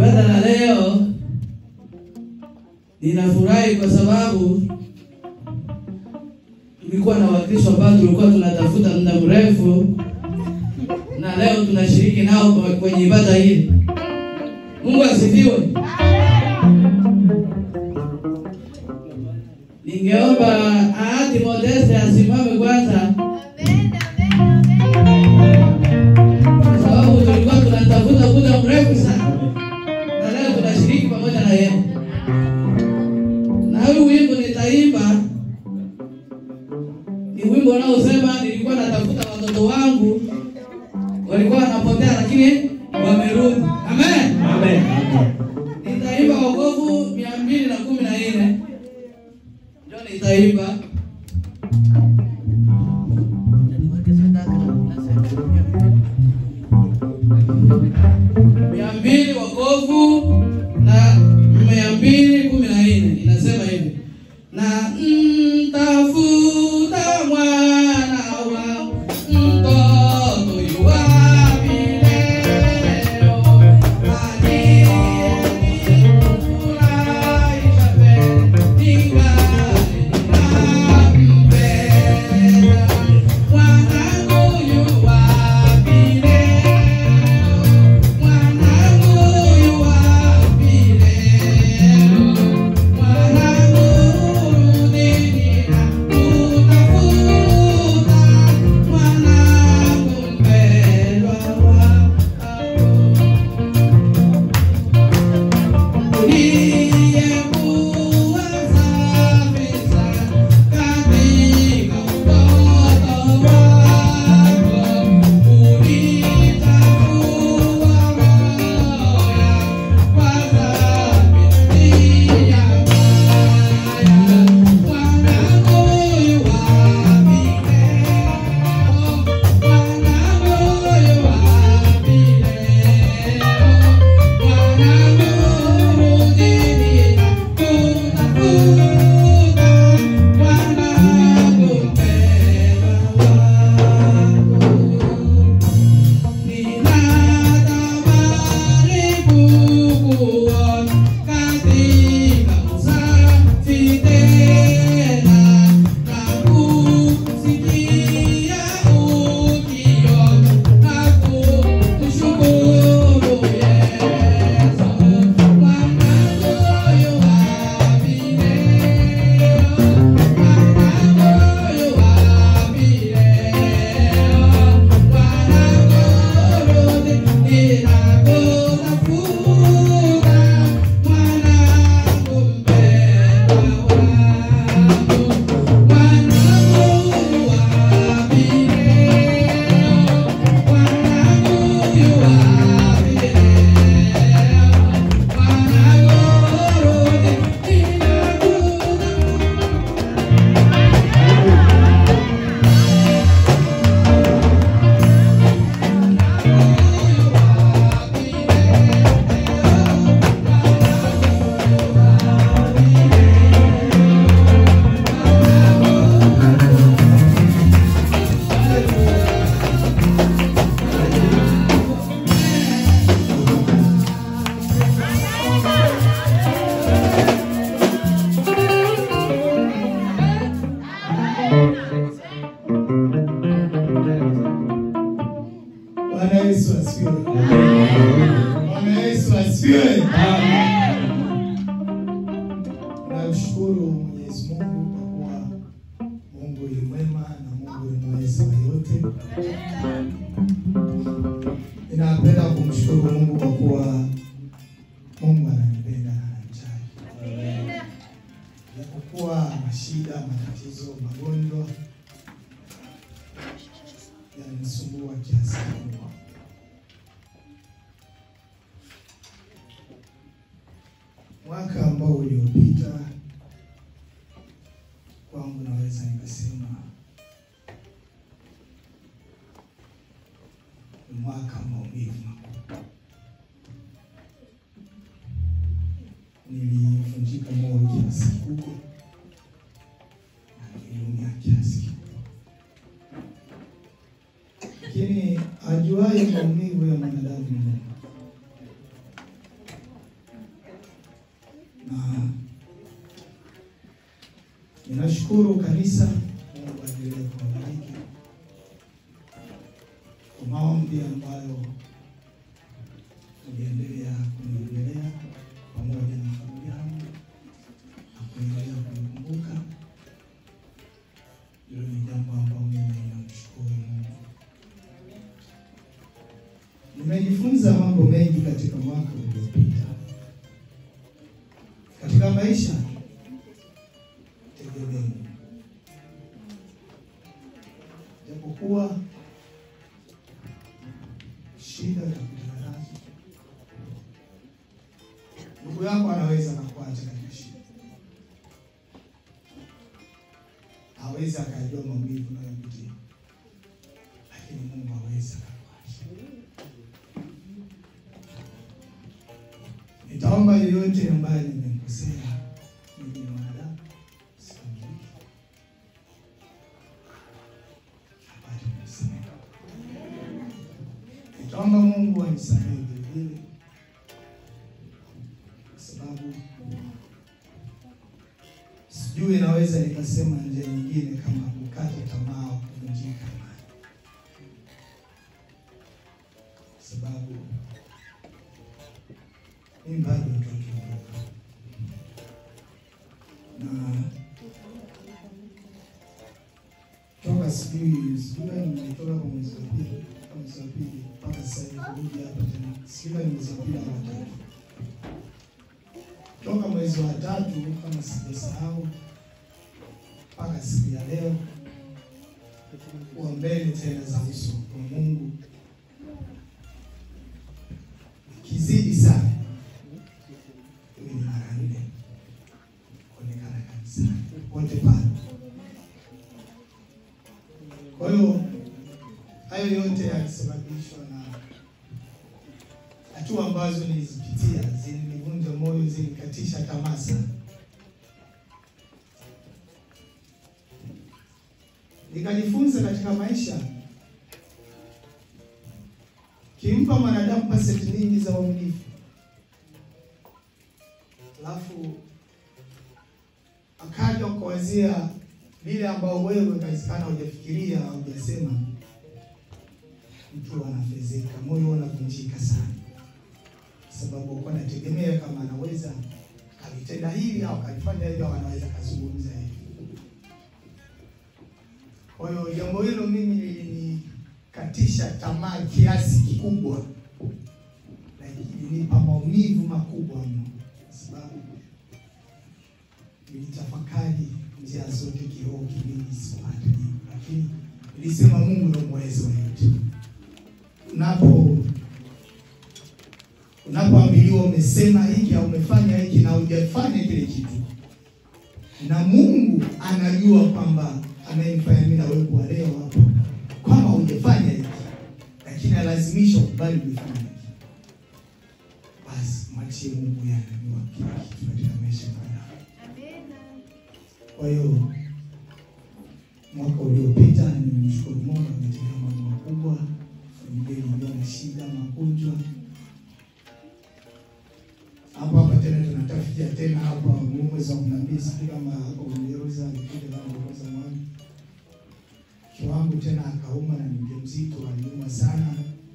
ibada la leo ninafurahi kwa sababu tulikuwa na Wakristo ambao tulikuwa tunatafuta muda mrefu, na leo tunashiriki nao kwa- kwenye ibada hii. Mungu asifiwe. Ningeomba Ahadi Modeste asimame kwanza, kwa sababu tulikuwa tunatafuta muda mrefu sana, na leo tunashiriki pamoja na yeye. Na huu wimbo nitaimba ni wimbo unaosema nilikuwa natafuta watoto wangu walikuwa wanapotea, lakini wamerudi. Amen. Amen. Nitaimba wokovu mia mbili na kumi na nne ndio nitaimba. mia mbili wokovu na mia mbili kumi na nne inasema hivi na mtafuta mwana wa mtoto yuwapi leo aliyefurahisha katika ninampenda mwanangu yuwapi leo mwanangu yuwapi leo mwanangu rudi ninakutafuta mwanangu mpendwa wako uliyekuwa safi sana katika utoto wako, ulitambua moyo kwa dhambi ya maya. Mwanangu yuwapi leo? Mwanangu yuwapi leo? Mwanangu rudi ninakutafuta, mwanangu mpendwa wako. Ninatamani kukuona katika usafi tena na kusikia ukiomba na kukushukuru Yesu. Mwanangu yuwapi leo? Mwanangu yuwapi leo? Mwanangu rudi ninakutafuta, mwanangu mpendwa wangu. Mwanangu yuwapi leo? Mwanangu yuwapi leo? Mwanangu rudi ninakutafuta Bwana Yesu asifiwe. Bwana Yesu asifiwe. Namshukuru Mwenyezi Mungu kwa kuwa Mungu ni mwema na Mungu ni mweza wa yote. Ninapenda kumshukuru Mungu kwa kuwa Mungu ananipenda na ananijali. Japokuwa mashida, matatizo, magonjwa yananisumbua kiasi kikubwa. Mwaka ambao uliopita kwangu naweza nikasema ni mwaka wa maumivu makubwa. Nilivunjika moyo kiasi kikubwa na niliumia kiasi kikubwa, lakini ajuaye maumivu ya mwanadamu ni Mungu. Ninashukuru kanisa, Mungu aendelee kuwabariki kwa maombi ambayo uliendelea kuniombelea pamoja na familia yangu na kuendelea kunikumbuka. Hilo ni jambo ambalo mimi ninamshukuru Mungu. Nimejifunza mambo mengi katika mwaka uliopita katika maisha. Tegemee Mungu, japokuwa shida za kutana nazo, ndugu yako anaweza kakuacha katika shida, hawezi akajua maumivu unayopitia, lakini Mungu hawezi akakuacha. Nitaomba yeyote ambaye nimemkosea, mimi ni mwanadamu, sikamiliki, apate kunisamehe. Nitaomba Mungu anisamehe vile vile, kwa sababu sijui naweza nikasema njia nyingine kama kukata tamaa au kuvunjika imani, kwa sababu mimi bado mtoto mdogo na toka sijui sijui nimetoka kwa mwezi wa pili kwa mwezi wa pili mpaka sasa hivi kurudi hapa tena sijui ni mwezi wa pili au watatu toka mwezi wa tatu kama sijasahau mpaka siku ya leo kuwa mbele tena za uso wa Mungu kizidi sana iwe ni mara nne kuonekana kanisani wote pale. Kwa hiyo hayo yote yalisababishwa na hatua ambazo nilizipitia, zilinivunja moyo, zilinikatisha tamaa sana. Nikajifunza katika maisha, kimpa mwanadamu pasenti nyingi za uaminifu, alafu akaja kuwazia lile ambao wewe kawezekana hujafikiria au hujasema, mtu anafezeka, moyo unavunjika sana, kwa sababu alikuwa anategemea kama anaweza akalitenda hili au akalifanya hivyo au anaweza akazungumza hivi. Kwa hiyo jambo hilo mimi lilinikatisha tamaa kiasi kikubwa, na ilinipa maumivu makubwa mno, kwa sababu nilitafakari njia zote kiroho kimini sipate jibu, lakini nilisema Mungu ndio mweza wa yote. Unapo unapoambiliwa umesema hiki au umefanya hiki na hujafanya kile kitu, na Mungu anajua kwamba anayemfanya mimi na wewe kuwa leo hapa kwamba hujafanya hiki, lakini alazimisha ukubali ulifanya hiki, basi mwachie Mungu, yeye anajua kila kitu katika maisha ya kwa hiyo mwaka uliopita nimemshukuru Mungu ametendea mambo makubwa. Familia ilikuwa na shida, magonjwa. Hapo hapa tena tunatafutia tena hapa mwezi wa kumi na mbili, sijui kama hapo Uingereza alikuja kama kwanza mwana mke wangu tena akauma na ni mjamzito, aliuma sana,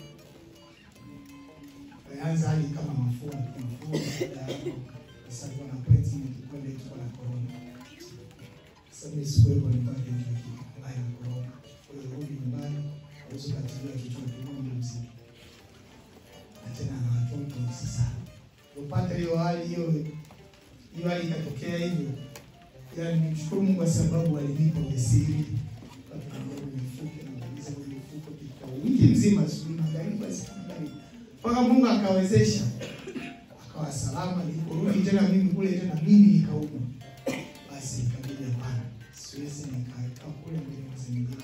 alianza hali kama mafua mafua, baada ya hapo sasa alikuwa na appointment kwenda itakuwa na corona sasa sikuwepo nipate mbaya na korona. Kwa hiyo rudi nyumbani, auzo katilia kichwa kimoja mzima, na tena na watoto sasa. Upata hiyo hali hiyo hiyo hali ikatokea hivyo, ila nimshukuru Mungu kwa sababu alinipa ujasiri mifuke na kuuliza kwenye mifuko kwa wiki mzima, sijui magharibi basi magharibi, mpaka Mungu akawezesha akawa salama. Niliporudi tena mimi kule tena mimi nikaumwa, basi ikabidi hapana siwezi nikakaa kule mbele mazingira.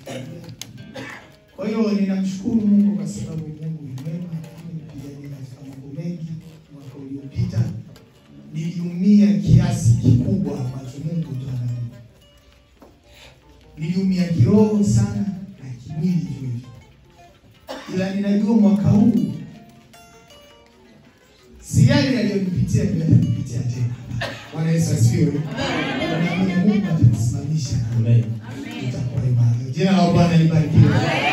Kwa hiyo ninamshukuru Mungu kwa sababu Mungu ni mwema, amenipigania katika mambo mengi. Mwaka uliopita niliumia kiasi kikubwa ambacho Mungu ndo anajua. Niliumia kiroho sana na kimwili hivyo hivyo, ila ninajua mwaka huu si yale yaliyonipitia ndio yatanipitia tena. Bwana Yesu asifiwe. Naamini Mungu atanisimamia. Amen. itakuwa imara. Jina la Bwana libarikiwe.